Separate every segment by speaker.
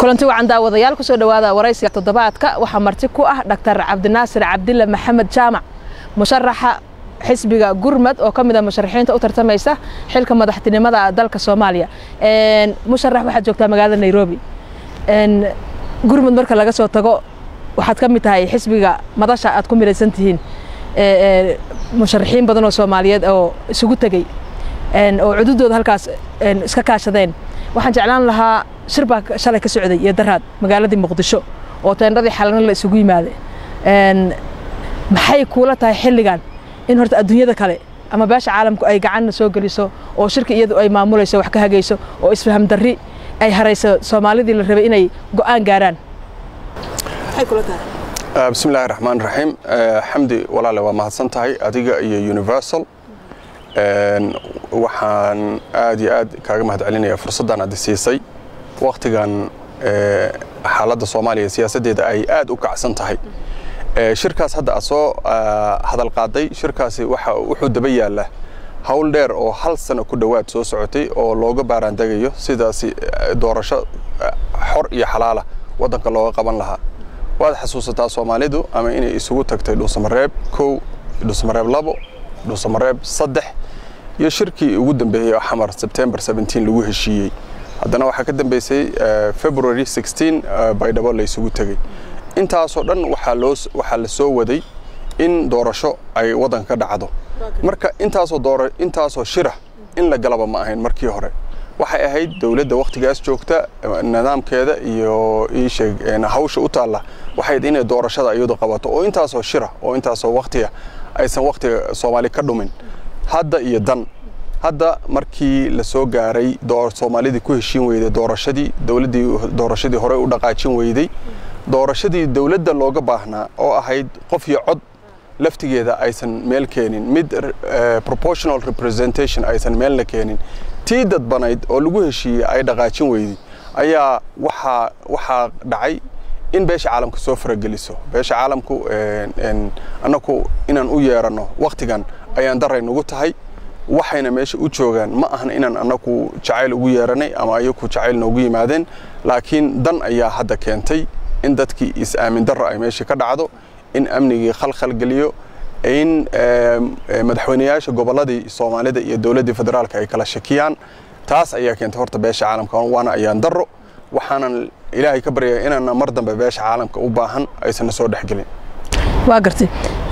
Speaker 1: kulanti wacan daawadayaal kusoo dhowaada waraysiga toddobaadka waxaa marti ku ah dhaktar cabdinaasir cabdille maxamed jaamac musharaxa xisbiga gurmad oo ka mid a musharaxiinta u tartamaysa xilka madaxtinimada dalka soomaaliya musharax waxaad joogtaa magaalada nairobi gurmud marka laga soo tago waxaad ka mid tahay xisbiga madasha aad ku midaysan tihiin musharaxiin badan oo soomaaliyeed oo isugu tegey oo cududooda halkaas iska kaashadeen waxaan jeclaan lahaa shir baa shalay ka socday iyo daraad magaaladii muqdisho oo teendhadii xalana la isugu yimaaday maxay kuula tahay xilligan in horta adduunyada kale ama beesha caalamku ay gacanna soo geliso oo shirka iyadu ay maamulayso wax ka hagayso oo isfaham darri ay harayso soomaalidii la rabay inay go'aan gaaraan
Speaker 2: bismi illaahi raxmaan raxiim xamdi walaale waa mahadsan tahay adiga iyo universal waxaan aad iyo aad kaaga mahad celinaya fursaddan aad siisay wakhtigan xaaladda soomaaliya siyaasaddeeda ay aad u kacsan tahay shirkaas hadda aad soo hadal qaaday shirkaasi wuxuu daba yaalla howl dheer oo hal sano ku dhowaad soo socotay oo looga baaraandegayo sidaasi doorasho xor iyo xalaala waddanka looga qaban lahaa waad xasuusataa soomaalidu ama inay isugu tagtay dhuusamareeb kow dhuusamareeb labo dhuusamareeb saddex iyo shirkii ugu dambeeyey oo xamar sebtembar lagu heshiiyey haddana waxaa ka dambeysay february baydhabo la isugu tegey intaasoo dhan waxaa la soo waday in doorasho ay waddanka ka dhacdo marka intaasoo shira in la galaba ma ahayn markii hore waxay ahayd dowladda wakhtigaas joogta nidaamkeeda iyo iisheeg hawsha u taalla waxay inay doorashada iyadu qabato oo intaasoo shira oo intaasoo wakhtiga aysan wakhtiga soomaali ka dhumin hadda iyo dan hadda markii la soo gaaray soomaalidii ku heshiin weyday doorashadii dowladdii doorashadii hore u dhaqaajin weyday doorashadii dowladda looga baahnaa oo ahayd qof iyo cod laftigeeda aysan meel keenin mid proportional representation aysan meelna keenin tii dadbanayd oo lagu heshiiyey ay dhaqaajin weyday ayaa waxaa waxaa dhacay in beesha caalamka soo farageliso beesha caalamku annaku inaan u yeeranno wakhtigan ayaan daray nugu tahay waxayna meesha u joogaan ma ahan inaan annaku jacayl ugu yeeranay ama ayaku jacayl noogu yimaadeen laakiin dan ayaa hadda keentay in dadkii is-aamin darro ay meesha ka dhacdo in amnigii khalkhal geliyo in madaxweynayaasha gobolladii soomaalida iyo dowladdii federaalka ay kala shakiyaan taas ayaa keentay horta beesha caalamka waana ayaan darro waxaanan ilaahay ka baryaya inaana mar dambe beesha caalamka u baahan aysanna soo dhexgelin
Speaker 1: waa gartay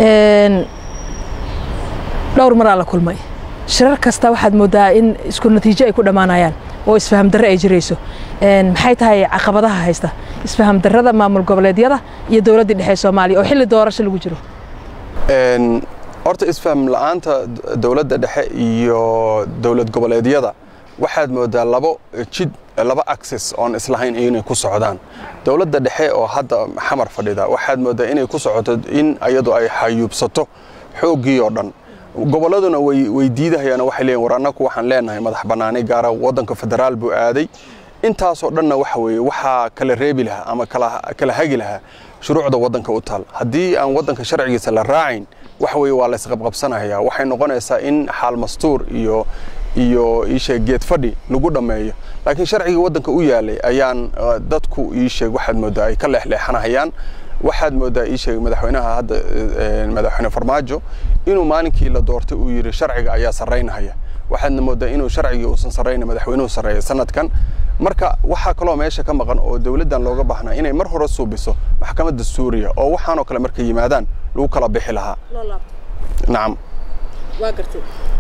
Speaker 1: dhowr maraa la kulmay shirar kasta waxaad mooddaa in isku natiijo ay ku dhammaanayaan oo isfaham darre ay jirayso maxay tahay caqabadaha haysta isfaham darrada maamul goboleedyada iyo dowladdii dhexe soomaaliya oo xilli doorasho lagu jiro
Speaker 2: horta isfaham la'aanta dowladda dhexe iyo dowlad goboleedyada waxaad mooddaa labo jid laba access oon islahayn inay ku socdaan dowladda dhexe oo hadda xamar fadhida waxaad mooddaa inay ku socoto in iyadu ay xayuubsato xooggii oo dhan gobolladuna way diidahayaan waxay leeyiin war annaku waxaan leenahay madax bannaani gaara waddanka federaal buu aaday intaasoo dhanna waxa weeye waxaa kala reebi lahaa ama kala hagi lahaa shuruucda waddanka u taal haddii aan waddanka sharcigiisa la raacayn waxa weeye waa la isqabqabsanayaa waxay noqonaysaa in xaal mastuur iyo iyo iisheeg geed fadhi lagu dhammeeyo laakiin sharcigii waddanka u yaalay ayaan dadku iisheeg waxaad mooddaa ay ka leexleexanahayaan waxaad mooddaa iisheeg madaxweynaha hadda madaxweyne farmaajo inuu maalinkii la doortay uu yidhi sharciga ayaa sarraynahaya waxaadna mooddaa inuu sharcigii uusan sarrayna madaxweynuhu sarreeya sanadkan marka waxaa kaloo meesha ka maqan oo dowladdan looga baahnaa inay mar hore suubiso maxkamadda suuriya oo waxaanoo kale markay yimaadaan lagu kala bixi lahaa nacam
Speaker 1: waa gartay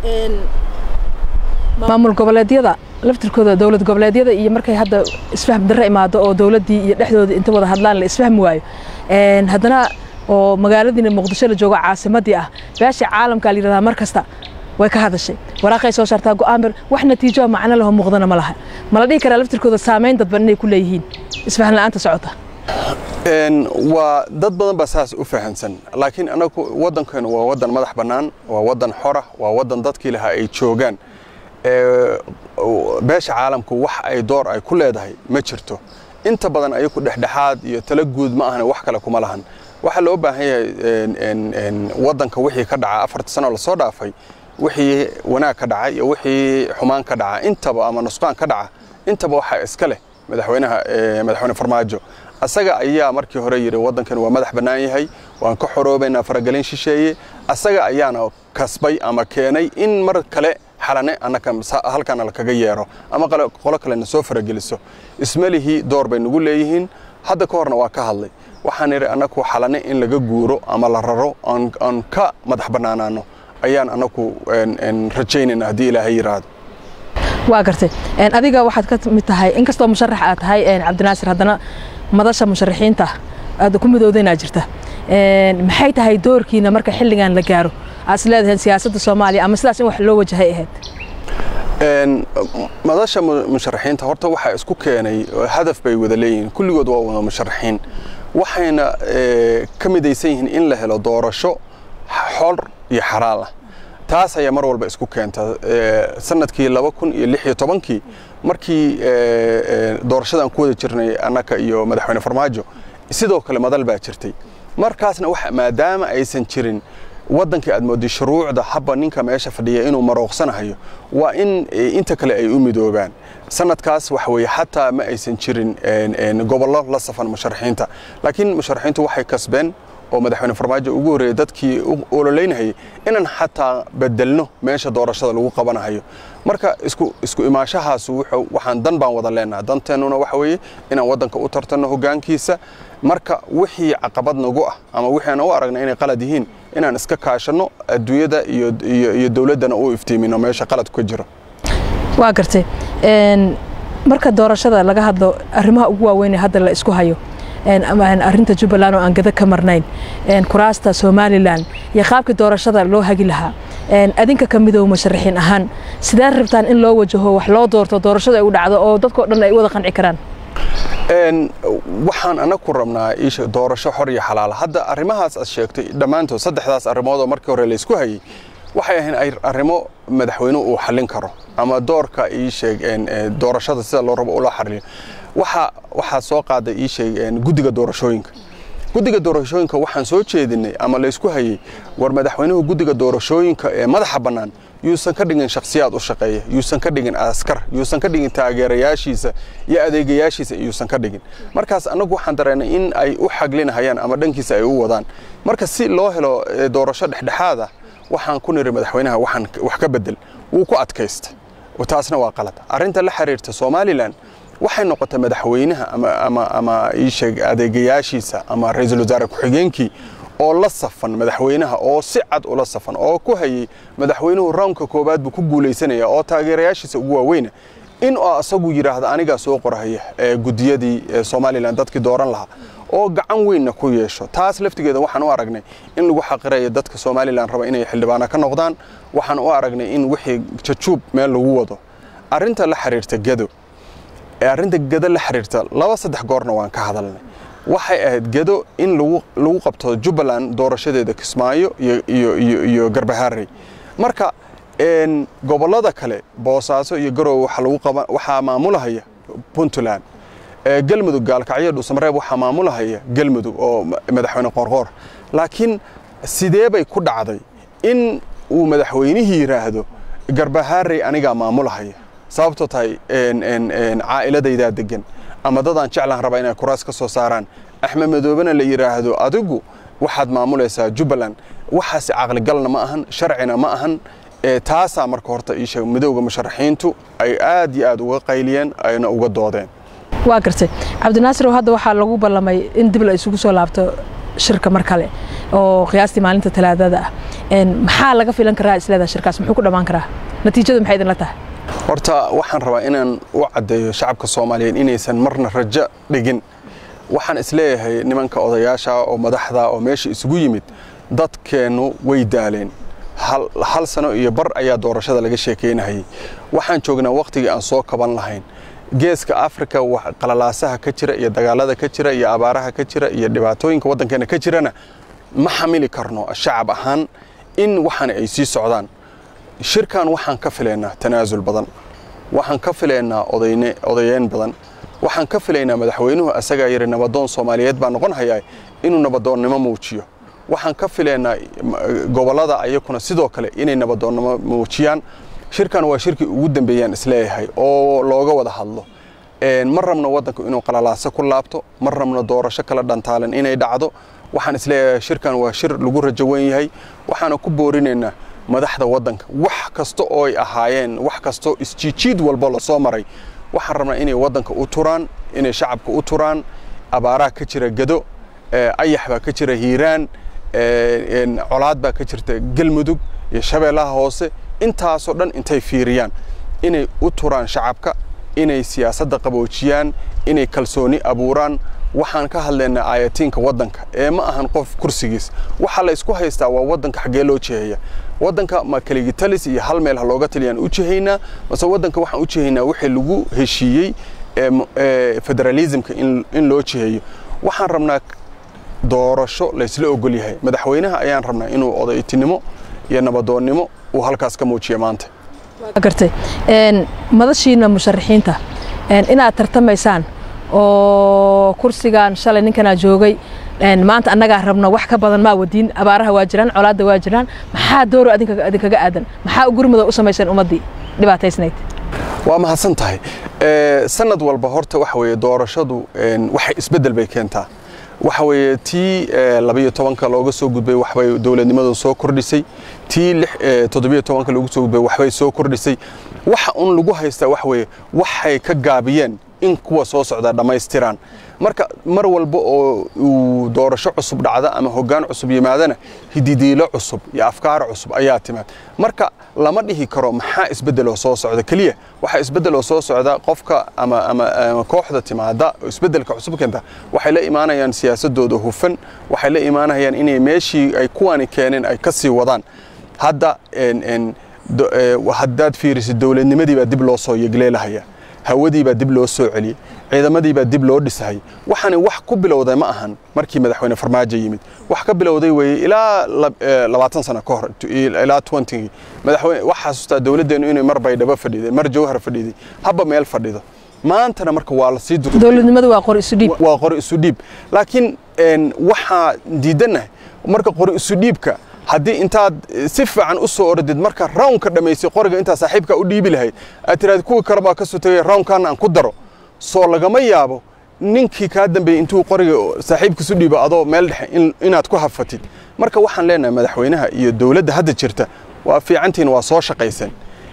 Speaker 1: maamul goboleedyada laftirkooda dowlad goboleedyada iyo markay hadda isfaham darre imaado oo dowladdii iyo dhexdooda inta wada hadlaan la isfahmi waayo haddana oo magaaladiina muqdisho la joogo caasimaddii ah beesha caalamka la yidhahdaa mar kasta way ka hadashay waraaqay soo saartaa go'aan bir wax natiijo macno leho muuqdana ma laha ma la dhihi karaa laftirkooda saamayn dadban inay ku leeyihiin isfahan la'aanta socota
Speaker 2: waa dad badan baa saas u fahansan laakiin anagu waddankeenu waa waddan madax bannaan waa waddan xora waa waddan dadkii lahaa ay joogaan beesha caalamku wax ay door ay ku leedahay ma jirto inta badan ayaku dhexdhexaad iyo tala guud ma ahna wax kale kuma lahan waxaa loo baahan yahay waddanka wixii ka dhaca afarta sano lasoo dhaafay wixii wanaag ka dhaca iyo wixii xumaan ka dhaca intaba ama nusqaan ka dhaca intaba waxaa iska leh madaxweynaha madaxweyne farmaajo asaga ayaa markii hore yidhi waddankan waa madax bannaan yahay waan ka xoroobaynaa faragelin shisheeye asaga ayaana kasbay ama keenay in mar kale xalane annaka halkaana lakaga yeero ama qolo kalena soo farageliso ismalihii door bay nagu leeyihiin hadda ka horna waa ka hadlay waxaan idhi annaku xalane in laga guuro ama la raro aan ka madax bannaanaano ayaan annaku rajaynayna haddii ilaahay yidhaahdo
Speaker 1: waa gartay adiga waxaad ka mid tahay inkastoo musharax aad tahay cabdinaasir haddana madasha musharaxiinta aad ku midowdayna jirta maxay tahay doorkiina marka xilligan la gaaro aad is leedahay siyaasadda soomaaliya ama sidaas in wax loo wajahay ahayd
Speaker 2: madasha musharaxiinta horta waxaa isku keenay hadaf bay wada leeyihiin kulligood waa wada musharaxiin waxayna ka midaysan yihiin in la helo doorasho xor iyo xalaal ah taas ayaa mar walba isku keenta sanadkii laba kun iyo lix iyo tobankii markii doorashadan ku wada jirnay annaka iyo madaxweyne farmaajo sidoo kale madal baa jirtay markaasna maadaama aysan jirin waddankii aad mooday shuruucda habba ninka meesha fadhiya inuu marooqsanahayo waa in inta kale ay u midoobaan sanadkaas waxa weeye xataa ma aysan jirin gobollo la safan musharaxiinta laakiin musharaxiintu waxay kasbeen oo madaxweyne farmaajo ugu horreeyey dadkii ololeynahayay inaan xataa bedelno meesha doorashada lagu qabanahayo marka isku isku imaashahaas waxaan dan baan wada leenaha danteennuna waxa weeye inaan waddanka u tartanno hoggaankiisa marka wixii caqabad nagu ah ama wixii aan u aragna inay qalad yihiin inaan iska kaashanno adduunyada iyo iyo dowladdana u iftiimino meesha qaladku ka jiro
Speaker 1: waa gartay marka doorashada laga hadlo arrimaha ugu waaweyn hadda la isku hayo arrinta jubbaland oo aan gada ka marnayn kuraasta somalilan iyo qaabkii doorashada loo hagi lahaa adinka ka midow musharaxiin ahaan sidee rabtaan in loo wajaho wax loo doorto doorashada ay u dhacdo oo dadkao dhan ay wada qanci karaan
Speaker 2: waxaan anaku rabnaa isha doorasho xor iyo xalaal hadda arrimahaas aad sheegtay dhammaantood saddexdaas arrimood oo markii hore laysku hayay waxay ahayn arrimo madaxweynuhu uu xallin karo ama doorka ii sheeg doorashada sida loo rabo ula xalliyo waxa waxaa soo qaaday ii sheeg guddiga doorashooyinka guddiga doorashooyinka waxaan soo jeedinay ama laysku hayay war madaxweynuhu guddiga doorashooyinka ee madaxa bannaan yuusan ka dhigin shakhsiyaad u shaqeeya yuusan ka dhigin askar yuusan ka dhigin taageerayaashiisa iyo adeegayaashiisa yuusan ka dhigin markaas annagu waxaan dareennay in ay u xaglinahayaan ama dhankiisa ay u wadaan marka si loo helo doorasho dhexdhexaad ah waxaan ku niri madaxweynaha waxaan wax ka bedel wuu ku adkaysta taasna waa qalad arrinta la xiriirta somalilan waxay noqotay madaxweynaha ama ama ama ii sheeg adeegayaashiisa ama ra-iisul wasaare ku-xigeenkii oo la safan madaxweynaha oo si cad ula safan oo ku hayay madaxweynuhu rawnka koowaad buu ku guulaysanaya oo taageerayaashiisa ugu waaweyna in oo asagu yidhaahda anigaa soo qorahaya ee gudiyadii somalilan dadkii dooran lahaa oo gacan weynna ku yeesho taas laftigeeda waxaan u aragnay in lagu xaqirayo dadka somalilan raba inay xildhibaana ka noqdaan waxaan u aragnay in wixii jajuub meel lagu wado arrinta la xiriirta gado ee arrinta gado la xiriirta laba saddex goorna waan ka hadalnay waxay ahayd gado in lagu qabto jubbaland doorashadeeda kismaayo iyo garbaharey marka gobollada kale boosaaso iyo garowe waxaa maamulahaya puntland galmudug gaalkacyo dhuusamareeb waxaa maamulahaya galmudug oo madaxweyne qoorqoor laakiin sidee bay ku dhacday in uu madaxweynihii yidhaahdo garbaharey anigaa maamulahaya sababtoo tahay caa'iladaydaa degan ama dadaan jeclaan rabaa inay kuraas ka soo saaraan axmed madoobena la yidhaahdo adigu waxaad maamulaysaa jubbaland waxaasi caqligalna ma ahan sharcina ma ahan taasaa marka horta iisheeg midowga musharaxiintu ay aad iyo aad uga qayliyeen ayna uga doodeen
Speaker 1: waa gartay cabdinaasir hadda waxaa lagu ballamay in dib la isugu soo laabto shirka mar kale oo qiyaastii maalinta talaadada ah maxaa laga filan karaa isleedaha shirkaas muxuu ku dhammaan karaa natiijadu maxay idinla tahay
Speaker 2: horta waxaan rabaa inaan u caddeeyo shacabka soomaaliyeed inaysan marna rajo dhigin waxaan isleeyahay nimanka odayaasha oo madaxda oo meesha isugu yimid dadkeennu way daaleen hal sano iyo bar ayaa doorashada laga sheekaynahayay waxaan joognaa wakhtigii aan soo kaban lahayn geeska afrika qalalaasaha ka jira iyo dagaalada ka jira iyo abaaraha ka jira iyo dhibaatooyinka waddankeena ka jirana ma xamili karno shacab ahaan in waxaana ay sii socdaan shirkan waxaan ka filaynaa tanaasul badan waxaan ka filaynaa odayeyn badan waxaan ka filaynaa madaxweynuhu asagaa yidhi nabadoon soomaaliyeed baa noqon hayaa inuu nabadoonnimo muujiyo waxaan ka filaynaa gobollada ayakuna sidoo kale inay nabadoonnimo muujiyaan shirkan waa shirkii ugu dambeeyaan isleeyahay oo looga wada hadlo ma rabno waddanku inuu qalalaaso ku laabto ma rabno doorasho kala dhantaalan inay dhacdo waxaan isleeyahay shirkan waa shir lagu rajo weyn yahay waxaana ku boorinaynaa madaxda waddanka wax kasta oo ay ahaayeen wax kastoo isjiijiid walbo lasoo maray waxaan rabnaa inay waddanka u turaan inay shacabka u turaan abaaraha ka jira gado ayax baa ka jira hiiraan colaad baa ka jirta galmudug iyo shabeellaha hoose intaasoo dhan intay fiiriyaan inay u turaan shacabka inay siyaasadda qaboojiyaan inay kalsooni abuuraan waxaan ka hadlaynaa aayatiinka waddanka ee ma ahan qof kursigiis waxa la isku haystaa waa waddanka xaggee loo jeheeya waddanka ma kaligitalis iyo hal meel ha looga taliyaan u jehaynaa mase waddanka waxaan u jehaynaa wixii lagu heshiiyey federalismka in loo jeheeyo waxaan rabnaa doorasho laysla ogol yahay madaxweynaha ayaan rabnaa inuu odaytinimo iyo nabadoonnimo uu halkaas ka muujiya maanta
Speaker 1: gartay madashiina musharaxiinta inaad tartamaysaan oo kursigan shalay ninkanaa joogay maanta annagaa rabno wax ka badan maa wadiin abaaraha waa jiraan colaadda waa jiraan maxaa dooro adinkaga aadan maxaa gurmada u samayseen ummaddii dhibaataysnayd
Speaker 2: waa mahadsan tahay sanad walba horta waxa weeye doorashadu waxay isbeddel bay keentaa waxa weeye tii labayo tobanka looga soo gudbay waxbay dowladnimadu soo kordhisay tii toddobiyo tobanka loogu soo gudbay waxbay soo kordhisay waxa un lagu haystaa waxa weeye waxay ka gaabiyeen in kuwa soo socda dhammaystiraan marka mar walba oo uu doorasho cusub dhacda ama hoggaan cusub yimaadana hididiilo cusub iyo afkaar cusub ayaa timaad marka lama dhihi karo maxaa isbeddeloo soo socda keliya waxaa isbeddeloo soo socda qofka ama ama kooxda timaada oo isbeddelka cusub keenta waxay la imaanayaan siyaasadooda hufan waxay la imaanayaan inay meeshii ay kuwani keeneen ay ka sii wadaan hadda haddaad fiirisid dowladnimadii baa dib loo soo yegleelahaya hawadii baa dib loo soo celiyey ciidamadii baa dib loo dhisahayay waxaani wax ku bilowday ma ahan markii madaxweyne farmaajo yimid wax ka bilowday weeye ilaa labaatan sano ka hor ilaa twentigii madaxweyne wax xasuustaa dowladdeennu inay mar baydhabo fadhiday mar jawhar fadhiday habba meel fadhido maantana marka waa la sii
Speaker 1: dowladnimadu waa qori isu dhiib
Speaker 2: waa qori isu dhiib laakiin waxaa diidannahay marka qori isu dhiibka haddii intaad si fiican u soo ordid marka rawnka dhammaysay qoriga intaa saaxiibka u dhiibi lahayd aad tiraad kuwii kale baa ka soo tegay rawnkaana aan ku daro soo lagama yaabo ninkii kaa dambeeyey intuu qoriga saaxiibkiisu dhiibo adoo meel dhexe inaad ku hafatid marka waxaan leenahay madaxweynaha iyo dowladda hadda jirta waa fiicantiin waa soo shaqaysan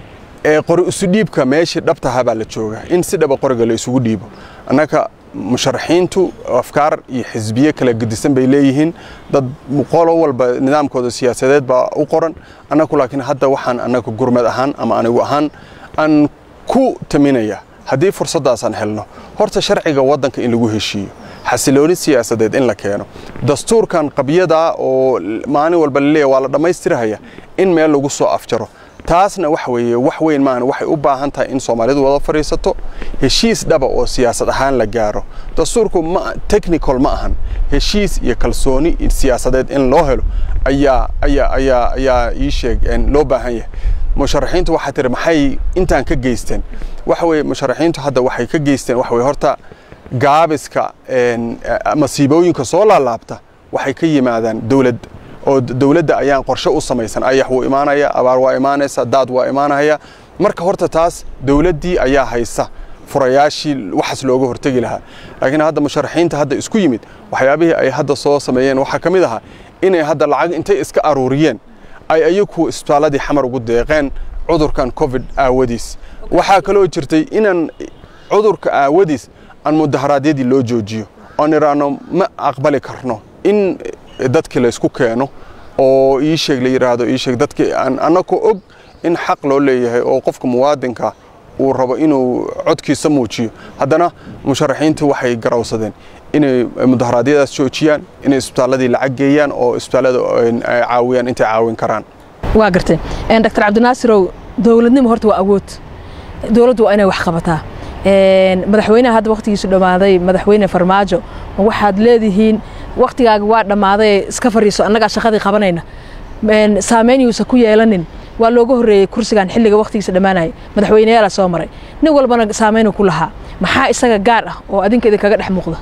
Speaker 2: ee qori isu dhiibka meeshii dhabtahaa baa la joogaa in si dhaba qoriga la isugu dhiibo annaka musharaxiintu afkaar iyo xisbiye kala gedisan bay leeyihiin dad qolo walba nidaamkooda siyaasadeed baa u qoran annagu laakiin hadda waxaan annaga gurmad ahaan ama anigu ahaan aan ku taminaya haddii fursaddaasaan helno horta sharciga waddanka in lagu heshiiyo xasilooni siyaasadeed in la keeno dastuurkan qabyadaa oo maalin walba laleeya waa la dhammaystirahaya in meel lagu soo afjaro taasna waxa weeye wax weyn maahan waxay u baahan tahay in soomaalidu wada fadhiisato heshiis dhaba oo siyaasad ahaan la gaaro dastuurku ma technical ma ahan heshiis iyo kalsooni siyaasadeed in loo helo ayaa ayaa ayaa ayaa ii sheeg loo baahan yahay musharaxiintu waxaa tiri maxay intaan ka geysteen waxa weeye musharaxiintu hadda waxay ka geysteen waxa weye horta gaabiska masiibooyinka soo laalaabta waxay ka yimaadaan dowladda oo dowladda ayaan qorshe u samaysan ayax wuu imaanaya abaar waa imaanaysa daad waa imaanaya marka horta taas dowladdii ayaa haysa furayaashii waxaas looga hortegi lahaa laakiin hadda musharaxiinta hadda isku yimid waxyaabihii ay hadda soo sameeyeen waxaa ka mid ahaa inay hadda lacag intay iska aruuriyeen ay ayagu isbitaaladii xamar ugu deeqeen cudurkan covid aawadiis waxaa kaloo jirtay inaan cudurka aawadiis aan mudaharaadyadii loo joojiyo oon idhaahno ma aqbali karno in dadkii laysku keeno oo ii sheeg la yidhaahdo ii sheeg dadkii aan annagoo og in xaq loo leeyahay oo qofka muwaadinka uu rabo inuu codkiisa muujiyo haddana musharaxiintu waxay garawsadeen inay mudaharaadyadaas joojiyaan inay isbitaaladii lacag geeyaan oo isbitaallada caawiyaan intay caawin karaan
Speaker 1: waa gartay dr cabdinaasirow dowladnimo horta waa awood dowladdu waa inay wax qabataa madaxweynaha hadda wakhtigiisu dhammaaday madaxweyne farmaajo ma waxaad leedihiin wakhtigaaga waa dhammaaday iska fariiso annagaa shaqadii qabanayna saameyn yuusan ku yeelanin waa looga horreeyey kursigan xilliga wakhtigiisa dhammaanaya madaxweyneyaala soo maray nin walbana saameynuu ku lahaa maxaa isaga gaar ah oo adinka idinkaga dhex muuqda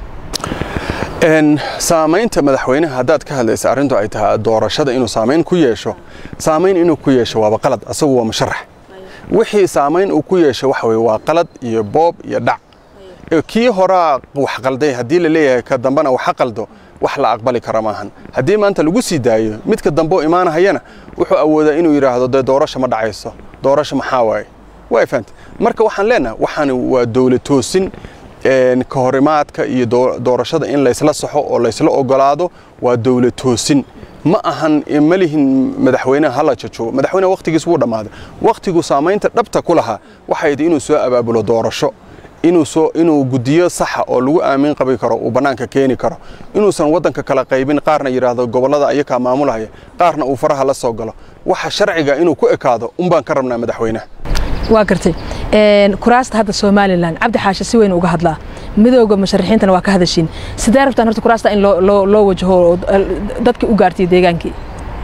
Speaker 2: saamaynta madaxweynaha haddaad ka hadlaysa arrintu ay tahay doorashada inuu saamayn ku yeesho saamayn inuu ku yeesho waaba qalad asagu waa musharax wixii saamayn uu ku yeesho waxa weye waa qalad iyo boob iyo dhac kii horaa wax qalday haddii la leeyahay ka dambena waxa qaldo wax la aqbali kara maahan haddii maanta lagu sii daayo midka dambe oo imaanahayana wuxuu awoodaa inuu yidhaahdo dee doorasho ma dhacayso doorasho maxaa waaye way fahanta marka waxaan leenahay waxaan waa dowlad toosin ka horimaadka iyo doorashada in laysla saxo oo laysla ogolaado waa dowlad toosin ma ahan ma lihin madaxweynaha hala jajugo madaxweynaha wakhtigiis wuu dhammaaday wakhtigu saamaynta dhabta ku lahaa waxay idhi inuu soo abaabulo doorasho inuu soo inuu gudiyo saxa oo lagu aamin qabi karo uu bannaanka keeni karo inuusan waddanka kala qaybin qaarna yidhaahdo gobollada ayakaa maamulahaya qaarna uu faraha la soo galo waxa sharciga inuu ku ekaado unbaan ka rabnaa madaxweynaha
Speaker 1: waa gartay kuraasta hadda somalilan cabdi xaashe si weyn uga hadlaa midooda musharaxiintana waa ka hadashiin sidee rabtaan horta kuraasta in loo wajaho dadkii u gaartay deegaankii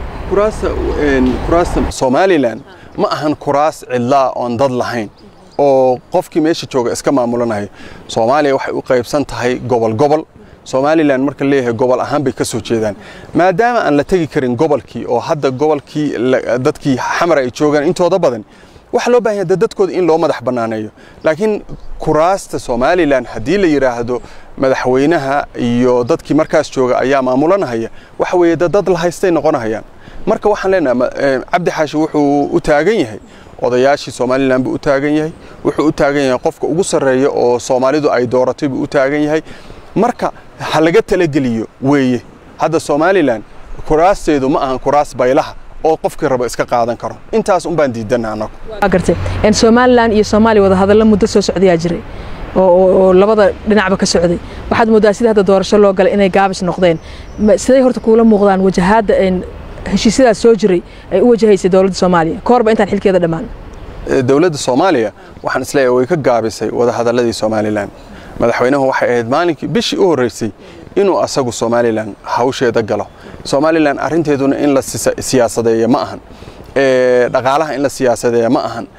Speaker 2: kuraasta somalilan ma ahan kuraas cidlaa oon dad lahayn oo qofkii meesha jooga iska maamulanayo soomaaliya waxay u qaybsan tahay gobol gobol somalilan marka leeyahay gobol ahaan bay ka soo jeedaan maadaama aan la tegi karin gobolkii oo hadda gobolkii dadkii xamar ay joogaan intooda badan waxaa loo baahan yahay dadkooda in loo madax bannaaneeyo laakiin kuraasta somalilan haddii la yidhaahdo madaxweynaha iyo dadkii markaas jooga ayaa maamulanahaya waxa weeye dad la haystay noqonahayaan marka waxaan leenahay cabdi xaashi wuxuu u taagan yahay odayaashii somalilan buu u taagan yahay wuxuu u taagan yahay qofka ugu sarreeya oo soomaalidu ay dooratay buu u taagan yahay marka ha laga talageliyo weeye hadda somalilan kuraasteedu ma ahan kuraas baylaha oo qofkii rabo iska qaadan karo intaas un baan diidana anagu
Speaker 1: waa gartay somalilan iyo soomaaliya wada hadallo muddo soo socdayaa jiray oo labada dhinacba ka socday waxaad moodaa sida hadda doorasho loo galay inay gaabis noqdeen siday horta kuula muuqdaan wajahaadda heshiisyadaas soo jiray ay u wajahaysay dowladda soomaaliya ka horba intaan xilkeeda dhammaan
Speaker 2: dowladda soomaaliya waxaan isleeyahay way ka gaabisay wadahadalladii somalilan madaxweynuhu waxay ahayd maalinkii bishii u horreysay inuu asagu somalilan hawsheeda galo somalilan arrinteeduna in la siyaasadeeyo ma ahan dhaqaalaha in la siyaasadeeya ma ahan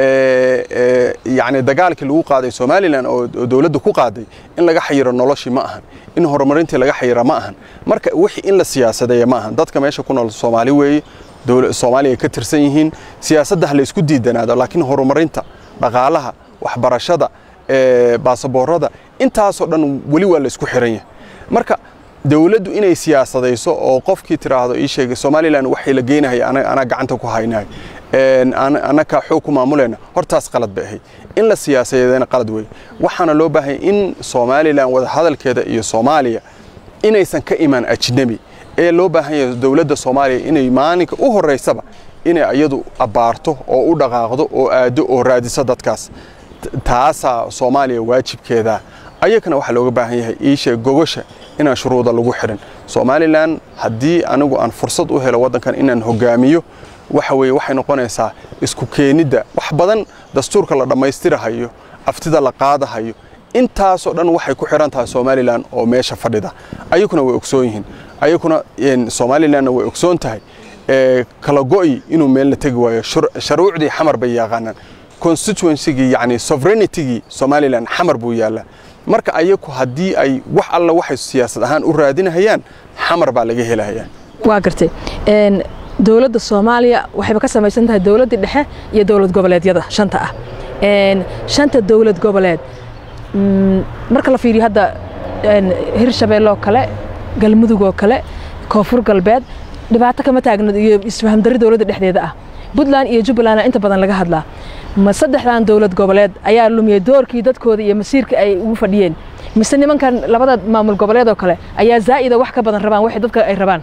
Speaker 2: yacni dagaalkii lagu qaaday somalilan oo dowladda ku qaaday in laga xayiro noloshii ma ahan in horumarintii laga xayira ma ahan marka wixii in la siyaasadeeya ma ahan dadka meesha ku nool soomaali weeye soomaaliya ka tirsan yihiin siyaasadda ha la isku diidanaado laakiin horumarinta dhaqaalaha waxbarashada baasaboorada intaasoo dhan weli waa la isku xiran yahay marka dowladdu inay siyaasadayso oo qofkii tiraahdo ii sheegay somalilan waxay la geynahaya anaa gacanta ku haynahay annakaa xoog ku maamulayna hortaas qalad bay ahayd in la siyaasadeedana qalad weeye waxaana loo baahanya in somalilan wadahadalkeeda iyo soomaaliya inaysan ka imaan ajnebi ee loo baahan yahay dowladda soomaaliya inay maalinka u horreysaba inay iyadu abbaarto oo u dhaqaaqdo oo aado oo raadiso dadkaas taasaa soomaaliya waajibkeeda ayagana waxaa looga baahan yahay iisha gogosha inaan shuruuda lagu xirin somalilan haddii anigu aan fursad u helo waddankan inaan hogaamiyo waxa weeye waxay noqonaysaa isku keenidda wax badan dastuurka la dhammaystirahayo aftida la qaadahayo intaasoo dhan waxay ku xiran tahay somalilan oo meesha fadhida ayaguna way ogsoon yihiin ayaguna somalilanna way ogsoon tahay kala go'i inuu meel la tegi waayo sharuucdii xamar bay yaqaanaan constituencygii yani sovereignitygii somalilan xamar buu yaallaa marka ayagu haddii ay wax alla waxay siyaasad ahaan u raadinahayaan xamar baa laga helahayaa
Speaker 1: waa gartay dowladda soomaaliya waxayba ka samaysan tahay dowladdii dhexe iyo dowlad goboleedyada shanta ah shanta dowlad goboleed marka la fiiriyo hadda hirshabeelle oo kale galmudug oo kale koonfur galbeed dhibaato kama taagna iyo isfahamdarri dowladda dhexdeeda ah puntland iyo jubbalandna inta badan laga hadlaa ma saddexdan dowlad goboleed ayaa lumiyey doorkii dadkooda iyo masiirka ay ugu fadhiyeen mise nimankan labada maamul goboleed oo kale ayaa zaa'ida wax ka badan rabaan waxay dadka ay rabaan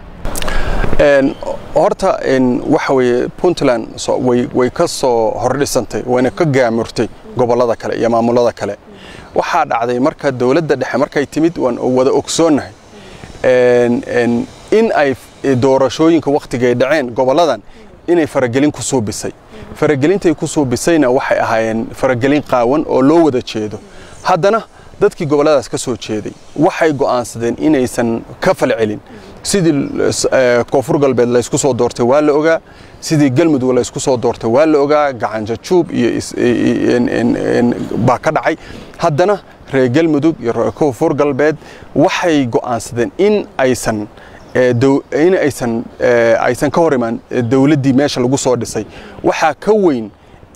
Speaker 2: horta waxa weeye puntland way ka soo hordhisantay wayna ka gaamurtay gobollada kale iyo maamulada kale waxaa dhacday marka dowladda dhexe markay timid waan wada ogsoonnahay in ay doorashooyinka wakhtigay dhaceen gobolladan inay faragelin ku suubisay faragelintay ku suubisayna waxay ahaayeen faragelin qaawan oo loo wada jeedo haddana dadkii gobolladaas ka soo jeeday waxay go'aansadeen inaysan ka falcelin sidii koonfur galbeed laysku soo doortay waa la ogaa sidii galmudug laysku soo doortay waa la ogaa gacanjajuub iyo baa ka dhacay haddana reer galmudug iyo reer koonfur galbeed waxay go'aansadeen in aysan in aysan aysan ka hor imaan dowladdii meesha lagu soo dhisay waxaa ka weyn in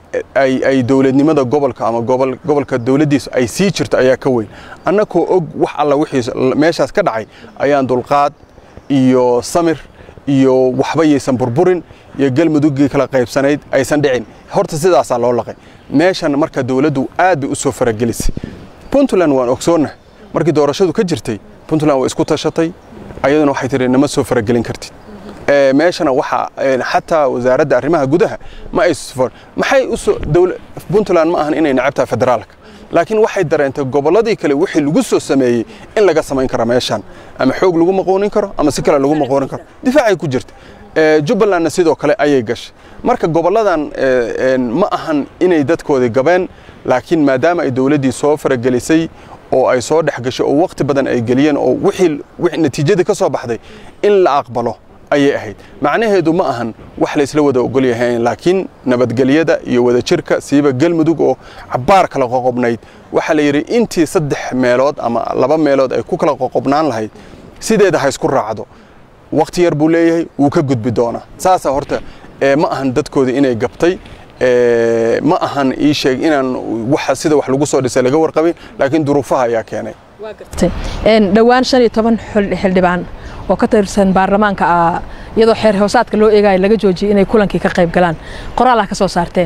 Speaker 2: ay ay dowladnimada gobolka ama gobol gobolka dowladdiisu ay sii jirto ayaa ka weyn annakoo og wax alla wixii meeshaas ka dhacay ayaan dulqaad iyo samir iyo waxba yaysan burburin iyo galmuduggii kala qaybsanayd aysan dhicin horta sidaasaa loo laqay meeshan marka dowladdu aad bay u soo faragelisay puntland waan ogsoonnah markii doorashadu ka jirtay puntland waa isku tashatay ayaduna waxay tihi nama soo faragelin kartid meeshana waxa xataa wasaaradda arrimaha gudaha ma ay maxay usoo puntland ma ahan inay necabtahay federaalka laakiin waxay dareentay gobolladii kale wixii lagu soo sameeyey in laga samayn karo meeshan ama xoog lagu maqoonin karo ama si kale lagu maqoonin karo difaacay ku jirta jubbalandna sidoo kale ayay gashay marka gobolladan ma ahan inay dadkoodii gabeen laakiin maadaama ay dowladdii soo faragelisay oo ay soo dhex gashay oo waqti badan ay geliyeen oo wixii natiijadii ka soo baxday in la aqbalo ayay ahayd macnaheedu ma ahan wax la isla wada ogol yahay laakiin nabadgelyada iyo wadajirka siiba galmudug oo cabbaar kala qoqobnayd waxaa la yidhi intii saddex meelood ama laba meelood ay ku kala qoqobnaan lahayd sideeda ha isku raacdo waqti yar buu leeyahay wuu ka gudbi doonaa saasaa horta ma ahan dadkoodii inay gabtay ma ahan ii sheeg inaan waxa sida wax lagu soo dhisay laga warqabin laakiin duruufaha ayaa keenay
Speaker 1: dhowaan shan iyo toban xildhibaan oo ka tirsan baarlamaanka iyadoo xeer hoosaadka loo eegayo laga joojiyay inay kulankii ka qayb galaan qoraal ah ka soo saarteen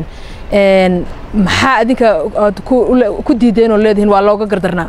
Speaker 1: maxaa adinka aad ku diideen oo leedihiin waa looga gardarnaa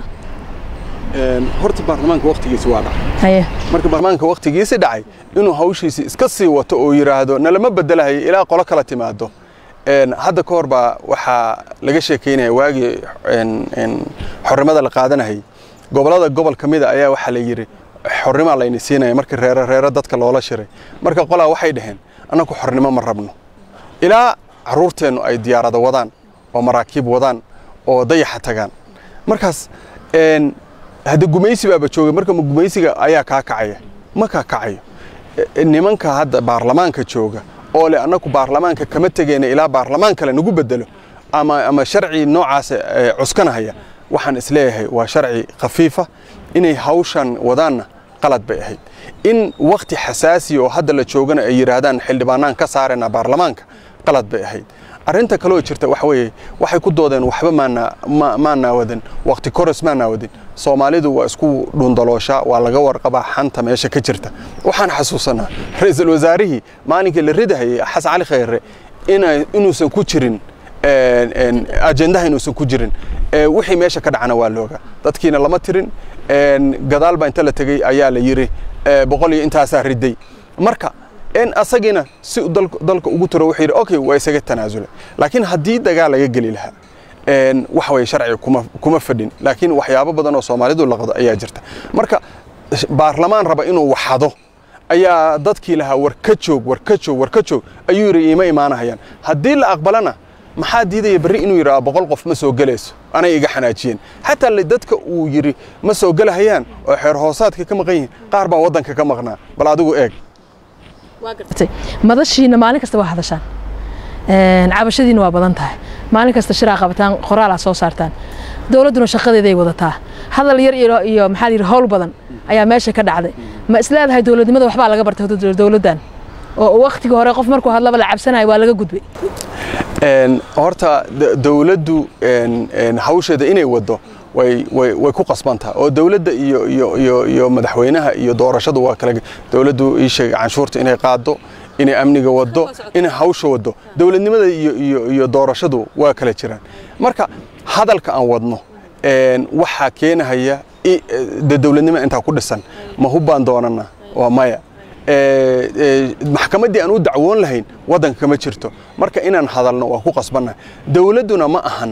Speaker 2: horta baarlamaanka waqtigiisi waa dhacay marka baarlamaanka waqtigiisi dhacay inuu hawshiisi iska sii wato oo yidhaahdo nalama bedelahayo ilaa qolo kala timaado hadda ka hor baa waxaa laga sheekaynaya waagii xornimada la qaadanayay gobollada gobol ka mida ayaa waxaa la yidhi xornimaa layni siinaya markii reero reero dadka loola shiray marka qolaa waxay dhaheen annagu xornimo ma rabno ilaa carruurteennu ay diyaarado wadaan oo maraakiib wadaan oo dayaxa tagaan markaas hadda gumaysi baaba joogay marka gumaysiga ayaa kaa kacaya ma kaa kacayo nimanka hadda baarlamaanka jooga oo leh annagu baarlamaanka kama tegeyna ilaa baarlamaan kale nagu bedelo ama ama sharci noocaas cuskanahaya waxaan isleeyahay waa sharci khafiifa inay hawshan wadaanna qalad bay ahayd in wakti xasaasiya oo hadda la joogana ay yidhaahdaan xildhibaanaan ka saarayna baarlamaanka qalad bay ahayd arrinta kaloo jirta waxa weeye waxay ku doodeen waxba maanaa wadan wakti koros maanaa wadin soomaalidu waa isku dhundalooshaa waa laga warqabaa xanta meesha ka jirta waxaan xasuusanaa ra-iisul wasaarihii maalinkii la ridahayay xasan cali khayre inuusan ku jirin ajendaha inuusan ku jirin wixii meesha ka dhacana waa looga dadkiina lama tirin gadaal baa inta la tegey ayaa la yidhi boqol iyo intaasaa riday marka asagiina si dalka ugu tiro wuxuu yidhi okay waa isaga tanaasulay laakiin haddii dagaal laga geli lahaa waxa weye sharciga kuma kuma fadhin laakiin waxyaabo badan oo soomaalidu laqdo ayaa jirta marka baarlamaan raba inuu waxado ayaa dadkii lahaa war ka joog war ka joog war ka joog ayuu yidhi iima imaanahayaan haddii la aqbalana maxaa diidaya berri inuu yidhaha boqol qof ma soo gelayso anay iga xanaajiyeen xataa dadka uu yidhi ma soo gelahayaan oo xeer hoosaadka ka maqan yihiin qaar baa waddanka ka maqnaa bal adigu eeg
Speaker 1: madashiina maalin kasta waa hadashaan cabashadiina waa badan tahay maalin kasta shiraa qabataan qoraalaa soo saartaan dowladduna shaqadeeday wadataa hadal yar iyo maxaa yidhi howl badan ayaa meesha ka dhacday ma isleedahay dowladnimada waxbaa laga bartay dowladdan oo waktigii hore qof markuu hadlaba la cabsanayo waa laga gudbay
Speaker 2: horta dowladdu hawsheeda inay wado way ku qasbantaha oo dowladda iyo madaxweynaha iyo doorashadu waa kale dowladdu ii sheegay canshuurta inay qaado inay amniga wado inay hawsha wado dowladnimada iyo doorashadu waa kala jiraan marka hadalka aan wadno waxaa keenahaya de dowladnimo intaa ku dhisan ma hubbaan doonana waa maya maxkamaddii aan u dacwoon lahayn waddanka kama jirto marka inaan hadalno waa ku qasbannaha dowladduna ma ahan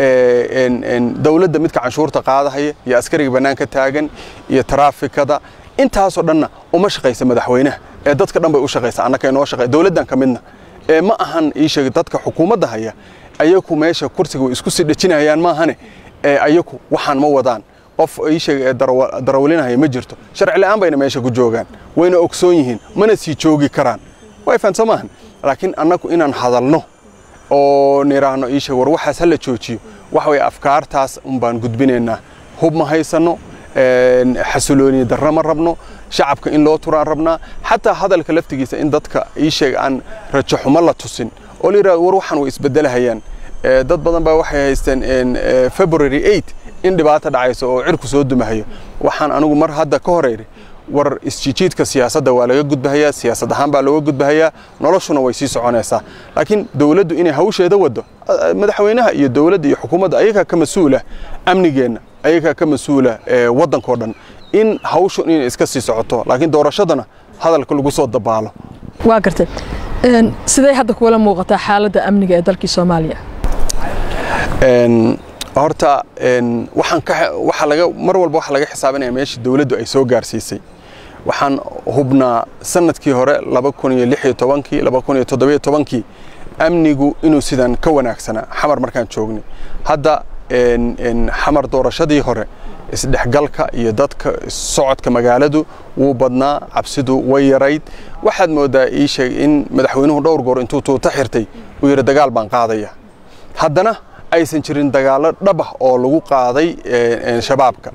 Speaker 2: dowladda midka canshuurta qaadahaya iyo askariga bannaanka taagan iyo taraafikada intaasoo dhanna uma shaqaysa madaxweynaha ee dadka dhan bay u shaqaysa annaka inoo shaqay dowladdan ka midna ee ma ahan ii sheeg dadka xukuumadda haya ayaku meesha kursiga way isku sii dhejinayaan maahane ee ayaku waxaan ma wadaan qof ii sheeg ee darawalinahaya ma jirto sharci la'aan bayna meesha ku joogaan wayna ogsoon yihiin mana sii joogi karaan way fahamsan maahan laakiin annagu inaan hadalno oo niraahno ii sheeg war waxaas hala joojiyo waxa weye afkaartaas un baan gudbinaynaa hub ma haysanno xasilooni darro ma rabno shacabka in loo turaan rabnaa xataa hadalka laftigiisa in dadka ii sheeg aan rajo xumo la tusin oo la yidhahdo war waxaan way isbedelahayaan dad badan baa waxay haysteen february 8 in dhibaato dhacayso oo cirku soo dumahayo waxaan anigu mar hadda ka horeyri war isjijiidka siyaasadda waa laga gudbahayaa siyaasad ahaan baa looga gudbahayaa noloshuna way sii soconaysaa laakiin dowladdu inay hawsheeda waddo madaxweynaha iyo dowladda iyo xukuumadda ayagaa ka mas-uula amnigeenna ayagaa ka mas-uula waddankao dhan in hawshu inay iska sii socoto laakiin doorashadana hadalka lagu soo dabaalo
Speaker 1: waa gartay sidee hadda kuwala muuqataa xaaladda amniga ee dalkii soomaaliya
Speaker 2: horta waxaan ka waxa laga mar walba waxa laga xisaabinaya meesha dawladdu ay soo gaarsiisay waxaan hubnaa sanadkii hore laba kun iyo lix iyo tobankii laba kun iyo toddobiyo tobankii amnigu inuu sidan ka wanaagsanaa xamar markaan joognay hadda xamar doorashadii hore isdhexgalka iyo dadka socodka magaaladu wuu badnaa cabsidu way yarayd waxaad moodaa ii sheeg in madaxweynuhu dhowr goor intuu tuuta xirtay uu yidhi dagaal baan qaadaya haddana aysan jirin dagaallo dhab ah oo lagu qaaday shabaabka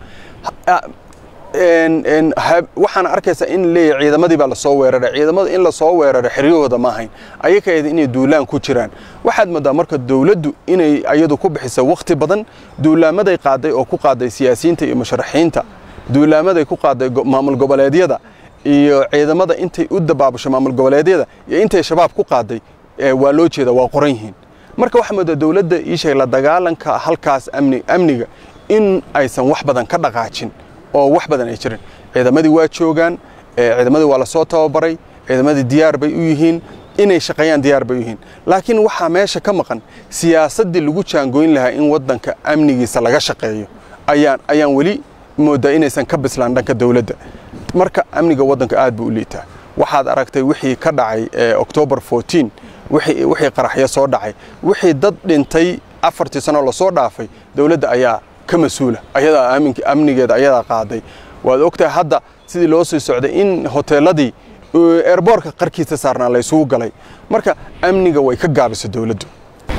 Speaker 2: waxaana arkaysaa in leeyahay ciidamadii baa lasoo weeraray ciidamada in lasoo weeraray xeryahooda ma ahayn ayaka eed inay duulaan ku jiraan waxaad moodaa marka dowladdu inay ayadu ku bixisa wakhti badan duulaamaday qaaday oo ku qaaday siyaasiyiinta iyo musharaxiinta duulaamaday ku qaaday maamul goboleedyada iyo ciidamada intay u dabaabasho maamul goboleedyada iyo intay shabaab ku qaaday waa loo jeeda waa qoran yihiin marka waxaa moodaa dowladda ii sheeg la dagaalanka halkaas amni amniga in aysan wax badan ka dhaqaajin oo wax badan ay jirin ciidamadii waa joogaan ciidamadii waa lasoo tababaray ciidamadii diyaar bay u yihiin inay shaqeeyaan diyaar bay u yihiin laakiin waxaa meesha ka maqan siyaasaddii lagu jaangoyn lahaa in waddanka amnigiisa laga shaqeeyo ayaan ayaan weli moodaa inaysan ka bislaan dhanka dowladda marka amniga waddanka aad buu u liitaa waxaad aragtay wixii ka dhacay october 14 wixii qaraxyo soo dhacay wixii dad dhintay afartii sano lasoo dhaafay dowladda ayaa ka mas-uula ayadaa amnigeeda ayadaa qaaday waad ogtahay hadda sidii loo sii socday in hoteeladii eerboorka qarkiisa saarnaa la isugu galay marka amniga way ka gaabisay dowladdu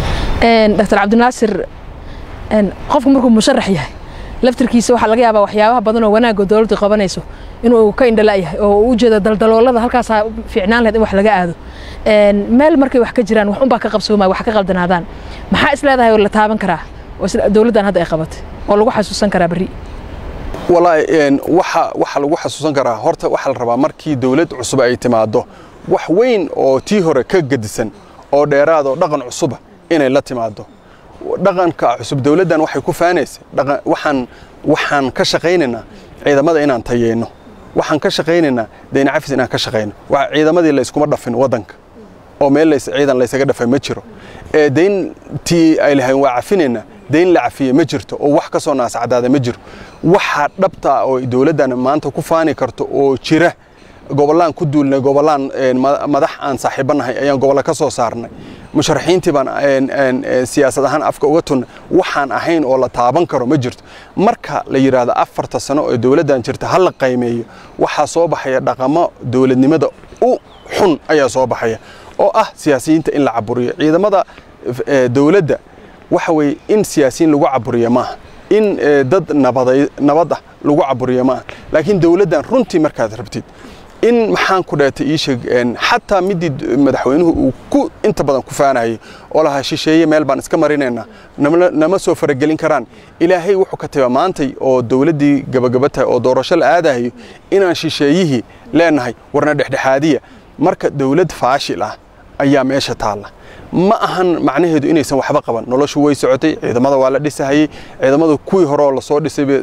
Speaker 1: dr cabdinaasir qofku markuu musharax yahay laftirkiisa waxaa laga yaabaa waxyaabaha badan oo wanaagga dowladdu qabanayso inuu ka indhala'yahay oo u jeedo daldaloolada halkaasaa fiicnaan lahayd in wax laga aado meel markay wax ka jiraan wax unbaa ka qabsoomaya wax ka qaldanaadaan maxaa is leedahay oo la taaban karaa oo dowladdan hadda ay qabatay oo lagu xasuusan karaa berri
Speaker 2: wallaahi waxa waxa lagu xasuusan karaa horta waxaa la rabaa markii dowlad cusub ay timaado wax weyn oo tii hore ka gedisan oo dheeraad oo dhaqan cusuba inay la timaado dhaqanka cusub dowladdan waxay ku faanaysay waxaan waxaan ka shaqaynaynaa ciidamada inaan tayeyno waxaan ka shaqaynaynaa dayna cafis inaan ka shaqayno ciidamadii la iskuma dhafin waddanka oo meel ciidan laysaga dhafay ma jiro dayntii ay lahayn waa cafinaynaa dayn la cafiye ma jirto oo wax ka soo naascadaada ma jiro waxa dhabta oo dowladdan maanta ku faani karto oo jira gobollaan ku duulnay gobollaan madax aan saaxiibanahay ayaan gobolla ka soo saarnay musharaxiintii baan siyaasad ahaan afka uga tunnay waxaan ahayn oo la taaban karo ma jirto marka la yidhaahdo afarta sano oo dowladdan jirta ha la qaymeeyo waxaa soo baxaya dhaqamo dowladnimada u xun ayaa soo baxaya oo ah siyaasiyiinta in la caburiyo ciidamada dowladda waxa weeye in siyaasiyiin lagu caburiyo maaha in dad nabad ah lagu caburiyo maaha laakiin dowladdan runtii markaad rabtid in maxaan ku dheetay ii sheeg xataa midii madaxweynuhu uu ku inta badan ku faanayay oo lahaa shisheeye meel baan iska marinaynaa nama soo faragelin karaan ilaahay wuxuu ka taba maantay oo dowladdii gabagaba tahay oo doorasho la aadahayo inaan shisheeyihii leenahay warna dhexdhexaadiya marka dowlad faashil ah ayaa meesha taalla ma ahan macnaheedu inaysan waxba qaban noloshu way socotay ciidamada waa la dhisahayey ciidamada kuwii hore oo lasoo dhisayba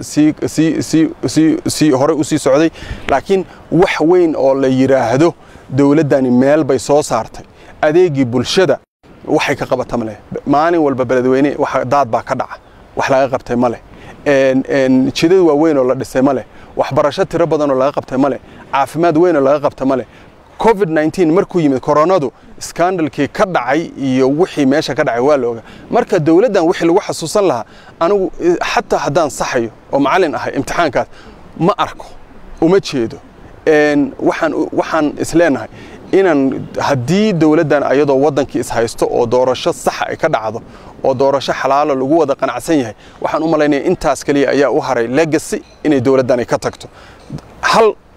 Speaker 2: sii horey u sii socday laakiin wax weyn oo la yidhaahdo dowladdani meel bay soo saartay adeegii bulshada waxay ka qabata ma leh maalin walba beledweyne daad baa ka dhaca wax laga qabtay ma leh jidad waaweyn oo la dhisay ma leh waxbarasho tiro badan oo laga qabtay ma leh caafimaad weyn oo laga qabta ma leh covid 19 markuu yimid koronadu skandalkii ka dhacay iyo wixii meesha ka dhacay waa la ogaa marka dowladdan wixii lagu xasuusan lahaa anigu xataa haddaan saxayo oo macallin ahay imtixaankaas ma arko uma jeedo waxaan waxaan isleenahay inaan haddii dowladdan ayadoo waddankii ishaysto oo doorasho saxa ay ka dhacdo oo doorasho xalaalo lagu wada qanacsan yahay waxaan u malaynaya intaas kaliya ayaa u haray legacy inay dowladdan ay ka tagto hal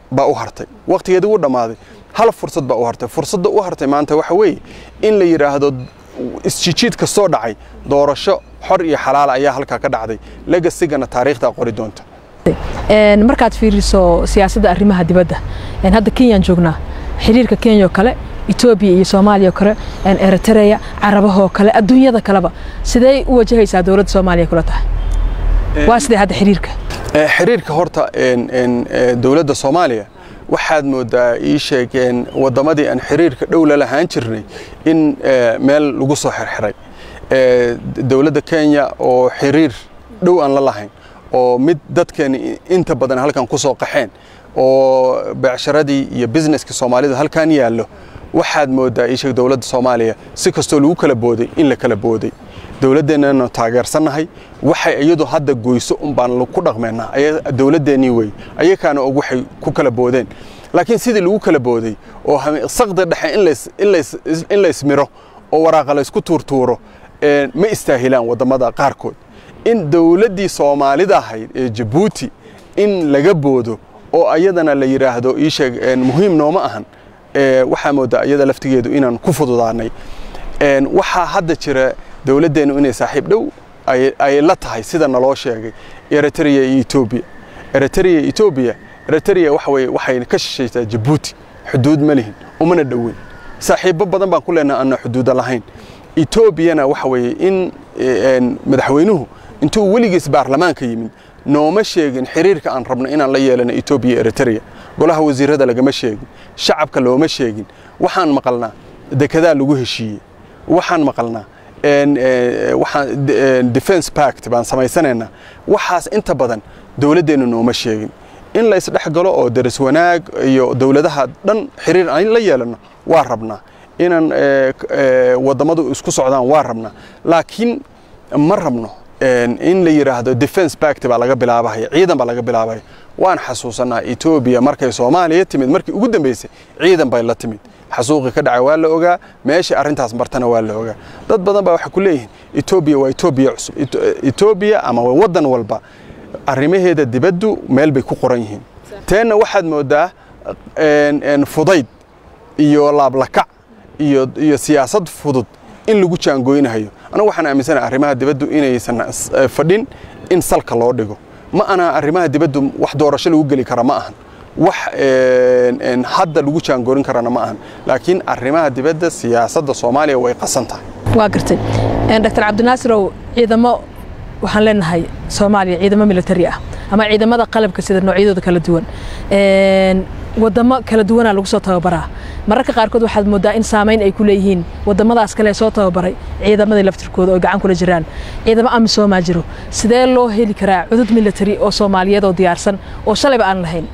Speaker 2: baa u hartay waqtigeedii wuu dhammaaday hal fursad baa u hartay fursadda u hartay maanta waxa weeye in la yidhaahdo isjijiid kastoo dhacay doorasho xor iyo xalaala ayaa halkaa ka dhacday legasigana taariikhdaa qori doonta
Speaker 1: markaad fiiriso siyaasadda arrimaha dibadda hadda kenyaan joognaa xiriirka kenya oo kale etoobiya iyo soomaaliya oo kale eritrea carabahoo kale adduunyada kaleba sidee u wajahaysaa dowladda soomaaliya kula tahay waa sidee hadda xiriirka
Speaker 2: xiriirka horta dowladda soomaaliya waxaad moodaa ii sheegeen waddamadii aan xiriirka dhow la lahaan jirnay in meel lagu soo xirxiray dowladda kenya oo xiriir dhow aan la lahayn oo mid dadkeeni inta badan halkan ku soo qaxeen oo beecsharadii iyo businesskii soomaalida halkan yaallo waxaad moodaa ii sheeg dowladda soomaaliya si kastoo lagu kala booday in la kala booday dowladdeennanu taageersannahay waxay iyadu hadda goyso un baan ku dhaqmeennaa dowladdeennii wey ayakaana og waxay ku kala boodeen laakiin sidii lagu kala booday oo saqda dhexe in la ismiro oo waraaqa laysku tuurtuuro ma istaahilaan waddamada qaarkood in dowladdii soomaalida ahayd ee jabuuti in laga boodo oo ayadana la yidhaahdo ii sheeg muhiim nooma ahan waxaa moodaa iyada laftigeedu inaan ku fududaanay waxaa hadda jira dowladdeennu inay saaxiib dhow ay la tahay sida naloo sheegay eritrea iyo etoobiya eritrea etoobiya eritrea waxa weye waxay ka shishaysaa jabuuti xuduud ma lihin umana dhoweyn saaxiibbo badan baan ku leenaha aanna xuduuda lahayn etoobiyana waxa weeye in madaxweynuhu intuu weligiis baarlamaanka yimid nooma sheegin xiriirka aan rabno inaan la yeelano etoobiya eritrea golaha wasiirada lagama sheegin shacabka looma sheegin waxaan maqalnaa dekedaa lagu heshiiyey waxaan maqalnaa defense pact baan samaysanaynaa waxaas inta badan dowladdeennu nooma sheegin in la isdhex galo oo daris wanaag iyo dowladaha dhan xiriir aan la yeelano waa rabnaa inaan wadammadu isku socdaan waa rabnaa laakiin ma rabno in la yidhaahdo defense pact baa laga bilaabahaya ciidan baa laga bilaabaya waan xasuusanaa etoobiya markay soomaaliya timid markii ugu dambeysay ciidan bay la timid xasuuqii ka dhacay waa la ogaa meeshii arrintaas martana waa la ogaa dad badan baa waxay ku leeyihiin etoobiya waa etoobiya cusub etoobiya ama waddan walba arrimaheeda dibaddu meel bay ku qoran yihiin teenna waxaad moodaa fudayd iyo laablakac iyo iyo siyaasad fudud in lagu jaangoynahayo anagu waxaan aaminsanaha arrimaha dibaddu inaysan fadhin in salka loo dhigo ma ana arrimaha dibaddu wax doorasho lagu geli kara ma ahan wax hadda lagu jaangoorin karana ma ahan laakiin arrimaha dibadda siyaasadda soomaaliya way qasan tahay
Speaker 1: waa gartay dr cabdinaasirow ciidamo waxaan leenahay soomaaliya ciidamo militari ah ama ciidamada qalabka sida noocyadooda kala duwan wadamo kala duwanaa lagu soo tababaraa mararka qaarkood waxaad moodaa in saamayn ay ku leeyihiin wadamadaas kale soo tababaray ciidamadii laftirkooda oo gacan kula jiraan ciidamo amisoomaa jiro sidee loo heli karaa cudud militari oo soomaaliyeed oo diyaarsan oo shalayba aan lahayn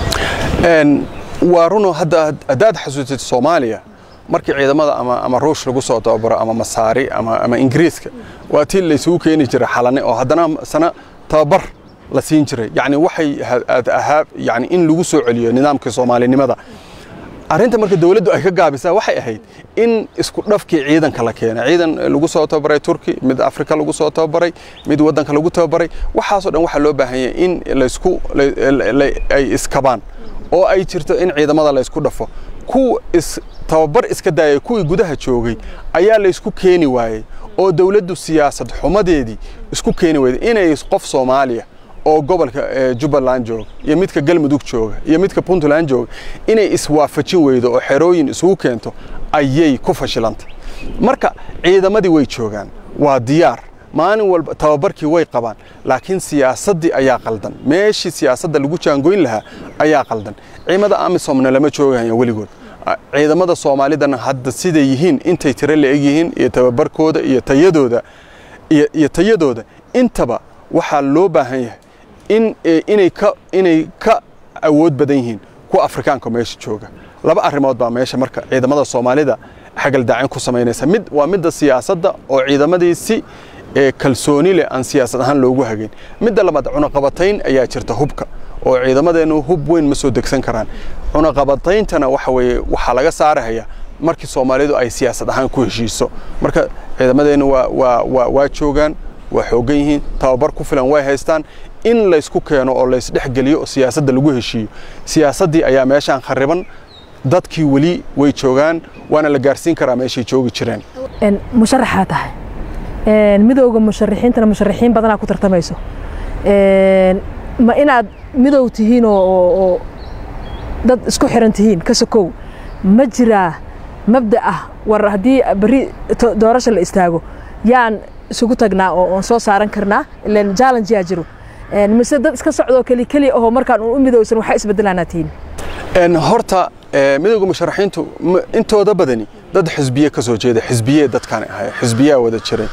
Speaker 2: waa runo hadda haddaad xasuusatid soomaaliya markii ciidamada ama ama ruush lagu soo tababaro ama masaari ama ama ingiriiska waa tii laysugu keeni jiray xalane oo haddana sana tababar la siin jiray yani waxay ahaa yani in lagu soo celiyo nidaamkii soomaalinimada arrinta marka dowladdu ay ka gaabisaa waxay ahayd in isku dhafkii ciidanka la keena ciidan lagu soo tababaray turki mid afrika lagu soo tababaray mid waddanka lagu tababaray waxaasoo dhan waxaa loo baahan yahay in laysku ay iskabaan oo ay jirto in ciidamada laysku dhafo kuwa is tababar iska daayay kuwii gudaha joogay ayaa laysku keeni waayey oo dowladdu siyaasad xumadeedii isku keeni weyday inay qof soomaaliya oo gobolka jubbaland jooga iyo midka galmudug jooga iyo midka puntland jooga inay iswaafajin weydo oo xerooyin isugu keento ayay ku fashilantay marka ciidamadii way joogaan waa diyaar maalin walba tababarkii way qabaan laakiin siyaasaddii ayaa qaldan meeshii siyaasadda lagu jaangoyn lahaa ayaa qaldan ciidamada amisomna lama joogayo weligood ciidamada soomaalidana hadda siday yihiin intay tiro la eg yihiin iyo tababarkooda iyo tayadooda iyo tayadooda intaba waxaa loo baahan yahay in inay ka inay ka awood badan yihiin kuwa afrikaanka meesha jooga laba arrimood baa meesha marka ciidamada soomaalida xagaldaacin ku samaynaysa mid waa midda siyaasadda oo ciidamadii si kalsooni leh aan siyaasad ahaan loogu hagayn midda labaad cunaqabatayn ayaa jirta hubka oo ciidamadeennu hub weyn ma soo degsan karaan cunaqabatayntana waxa weeye waxaa laga saarahaya markii soomaalidu ay siyaasad ahaan ku heshiiso marka ciidamadeennu waa waa waa waa joogaan waa xooggan yihiin tababar ku filan way haystaan in laysku keeno oo laysdhexgeliyo oo siyaasadda lagu heshiiyo siyaasaddii ayaa meeshaan khariban dadkii weli way joogaan waana la gaarsiin karaa meeshay joogi jireen
Speaker 1: musharaxaa tahay midowga musharaxiintana musharaxiin badanaa ku tartamayso ma inaad midow tihiin oo dad isku xiran tihiin ka sokow ma jiraa mabda ah war haddii beri doorasha la istaago yaan isugu tagnaa oo oon soo saaran karnaa ilan challenge yaa jiro mise dad iska socdoo keli keli ahoo markaan u midowsan waxaa isbedelaanaa tihiin
Speaker 2: horta midowga musharaxiintu intooda badani dad xisbiye ka soo jeeda xisbiye dadkaan ahay xisbiyaa wada jiray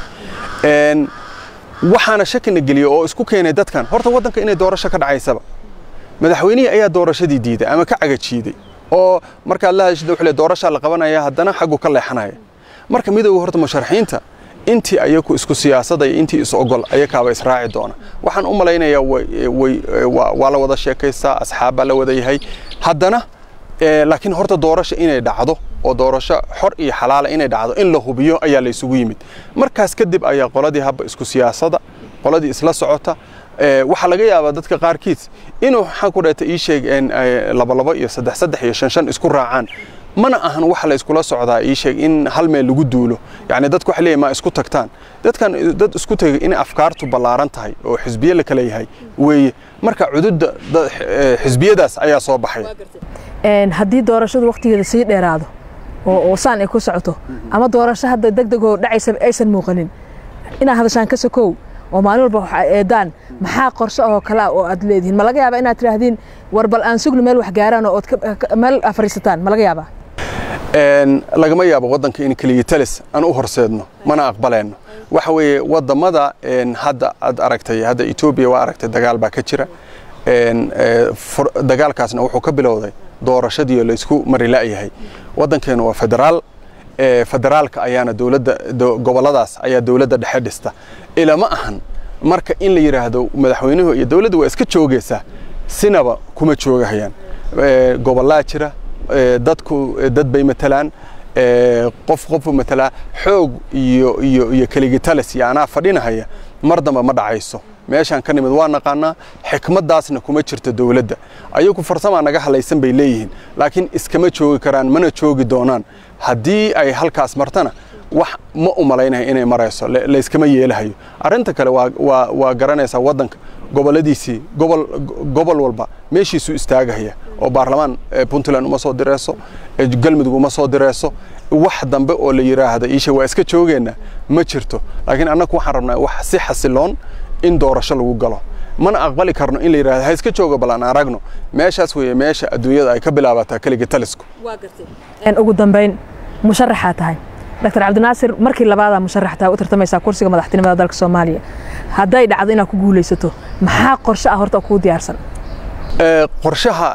Speaker 2: waxaana shakina geliyey oo isku keenay dadkan horta waddanka inay doorasho ka dhacaysaba madaxweynihii ayaa doorashadii diiday ama ka cagajiiday oo markaad la hadashida wuxuu le doorashaa la qabanaya haddana xaggu ka leexanaya marka midowga horta musharaxiinta intii ayaku isku siyaasadaya intii is ogol ayakaaba israaci doona waxaan u malaynayaa waa la wada sheekaystaa asxaab baa la wada yahay haddana laakiin horta doorasho inay dhacdo oo doorasho xor iyo xalaala inay dhacdo in la hubiyo ayaa la isugu yimid markaas kadib ayaa qoladii habba isku siyaasada qoladii isla socota waxaa laga yaabaa dadka qaarkiis inuu waxaan ku dhahata ii sheeg labalabo iyo saddex saddex iyo shan shan isku raacaan mana ahan waxa la iskula socdaa ii sheeg in hal meel lagu duulo yacni dadku waxay leeyihin ma isku tagtaan dadkan dad isku tegay inay afkaartu ballaaran tahay oo xisbiye la kala yahay weeye marka cududda xisbiyadaas ayaa soo baxaya
Speaker 1: haddii doorashadu waqtigeeda sii dheeraado oo saan ay ku socoto ama doorasho hadda deg degoo dhacaysa aysan muuqanin inaad hadashaan ka sokow oo maalin walba waxa eedaan maxaa qorshe oo kale ah oo aad leedihiin ma laga yaabaa inaad tidhaahdeen war bal aan sugno meel wax gaaraan oo ood meel fariisataan ma laga yaabaa
Speaker 2: lagama yaabo waddanka in keliya talis aan u horseedno mana aqbaleenno waxa weeye waddamada hadda aad aragtay hadda etoobiya waa aragtay dagaal baa ka jira dagaalkaasna wuxuu ka bilowday doorashadii oo laysku mari la'yahay waddankeenu waa federaal federaalka ayaana dowladda gobolladaas ayaa dowladda dhexe dhista ilama ahan marka in la yidhaahdo madaxweynuhu iyo dowladdu waa iska joogaysaa sinaba kuma joogahayaan gobollaa jira dadku dad bay matalaan qof qofu matalaa xoog iyo iyo iyo keligitalis iyo anaa fadhinahaya mar damba ma dhacayso meeshaan ka nimid waa naqaanaa xikmaddaasna kuma jirto dowladda ayagu farsamaa naga halaysan bay leeyihiin laakiin iskama joogi karaan mana joogi doonaan haddii ay halkaas martana wax ma u malaynayo inay marayso layskama yeelahayo arrinta kale waa waa garanaysaa waddanka gobolladiisii gobol gobol walba meeshiisuu istaagahaya oo baarlamaan puntland uma soo direyso galmudug uma soo direyso wax dambe oo la yidhaahda iisha waa iska joogeenna ma jirto laakiin annagu waxaan rabnaa wax si xasiloon in doorasho lagu galo mana aqbali karno in la yidhahdo ha iska jooga bal aan aragno meeshaas weeye meesha adduunyada ay ka bilaabataa keliga talisku
Speaker 1: ugu dambayn musharaxaa tahay dr cabdinaasir markii labaadaa musharax tahay u tartamaysaa kursiga madaxtinimada dalka soomaaliya hadday dhacdo inaad ku guulaysato maxaa qorshe ah horta kuu diyaarsan
Speaker 2: qorshaha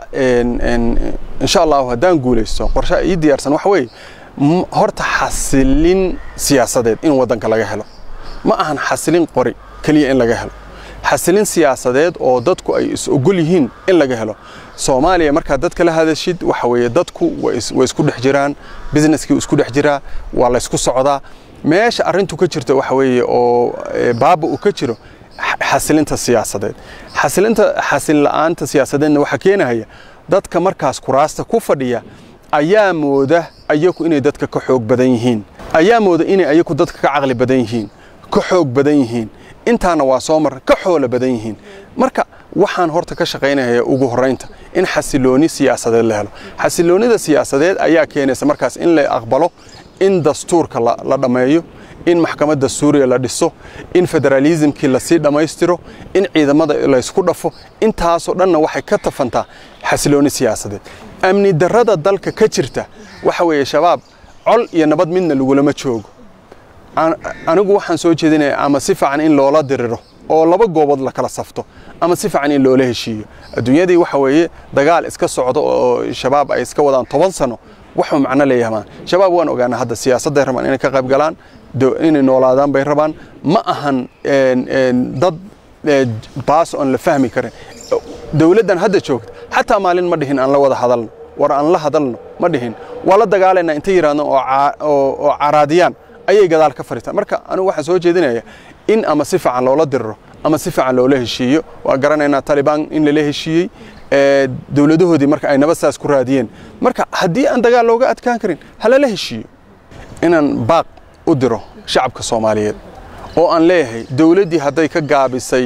Speaker 2: insha allahu haddaan guulaysto qorshaha ii diyaarsan waxa weeye horta xasilin siyaasadeed in waddanka laga helo ma ahan xasilin qori keliya in laga helo xasilin siyaasadeed oo dadku ay is ogol yihiin in laga helo soomaaliya markaad dadka la hadashid waxa weeye dadku way isku dhex jiraan businesskii isku dhex jiraa waa laysku socdaa meesha arrintu ka jirta waxa weeye oo baaba uu ka jiro xasilinta siyaasadeed xasilinta xasilin la'aanta siyaasadeedna waxaa keenahaya dadka markaas kuraasta ku fadhiya ayaa mooda ayaku inay dadka ka xoog badan yihiin ayaa mooda inay ayaku dadka ka caqli badan yihiin ka xoog badan yihiin intaana waa soo mar ka xoolo badan yihiin marka waxaan horta ka shaqaynaya ugu horraynta in xasilooni siyaasadeed la helo xasiloonida siyaasadeed ayaa keenaysa markaas in la aqbalo in dastuurka la dhammeeyo in maxkamadda suuriya la dhiso in federaalisimkii lasii dhammaystiro in ciidamada laysku dhafo intaasoo dhanna waxay ka tafantaa xasilooni siyaasadeed amni darrada dalka ka jirta waxa weeye shabaab col iyo nabad midna lagulama joogo anigu waxaan soo jeedinaya ama si fiican in loola diriro oo laba goobood la kala safto ama si fiican in loola heshiiyo adduunyadii waxa weeye dagaal iska socdo oo shabaab ay iska wadaan toban sano waxuu macno leeyahay shabaab waan ogaanaa hadda siyaasadday rabaan inay ka qayb galaan inay noolaadaan bay rabaan ma ahan dad baas oon la fahmi karin dowladdan hadda joogta xataa maalin ma dhihin aan la wada hadalno war aan la hadalno ma dhihin waa la dagaalaynaa intay yidhahdaan oo caraadiyaan ayay gadaal ka fariistaan marka anigu waxaan soo jeedinaya in ama si fiican loola diriro ama si fiican loola heshiiyo waa garanaynaa talibaan in lala heshiiyey dowladahoodii marka ay nabad saas ku raadiyeen marka haddii aan dagaal looga adkaan karin ha lala heshiiyo inaan baaq u diro shacabka soomaaliyeed oo aan leeyahay dowladdii hadday ka gaabisay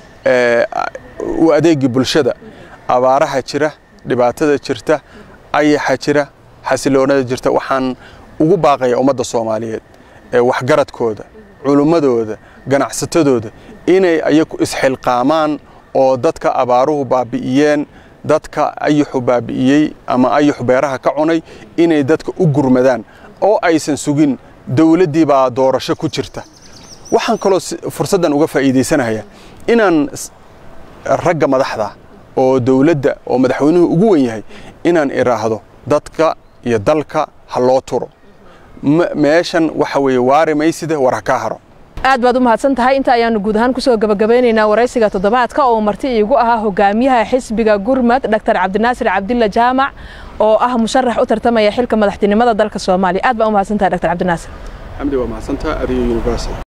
Speaker 2: u adeegii bulshada abaaraha jira dhibaatada jirta ayaxa jira xasiloonada jirta waxaan ugu baaqaya ummadda soomaaliyeed waxgaradkooda culummadooda ganacsatadooda inay ayagu isxilqaamaan oo dadka abaaruhu baabi'iyeen dadka ayaxu baabi'iyey ama ayaxu beeraha ka cunay inay dadka u gurmadaan oo aysan sugin dowladdii baa doorasho ku jirta waxaan kaloo fursaddan uga faa'iidaysanayaa inaan ragga madaxda oo dowladda oo madaxweynuhu ugu wen yahay inaan iraahdo dadka iyo dalka ha loo turo meeshan waxa weeye waari maysida war ha kaa haro
Speaker 1: aad baad u mahadsan tahay inta ayaanu guud ahaan kusoo gabagabeynaynaa waraysiga toddobaadka oo marti iigu ahaa hogaamiyaha xisbiga gurmad dr cabdinaasir cabdilla jaamac oo ah musharax u tartamaya xilka madaxtinimada dalka soomaaliya aad baa u mahadsan tahay dr cabdinaasir
Speaker 2: xamdi waa mahadsantaha adiga universal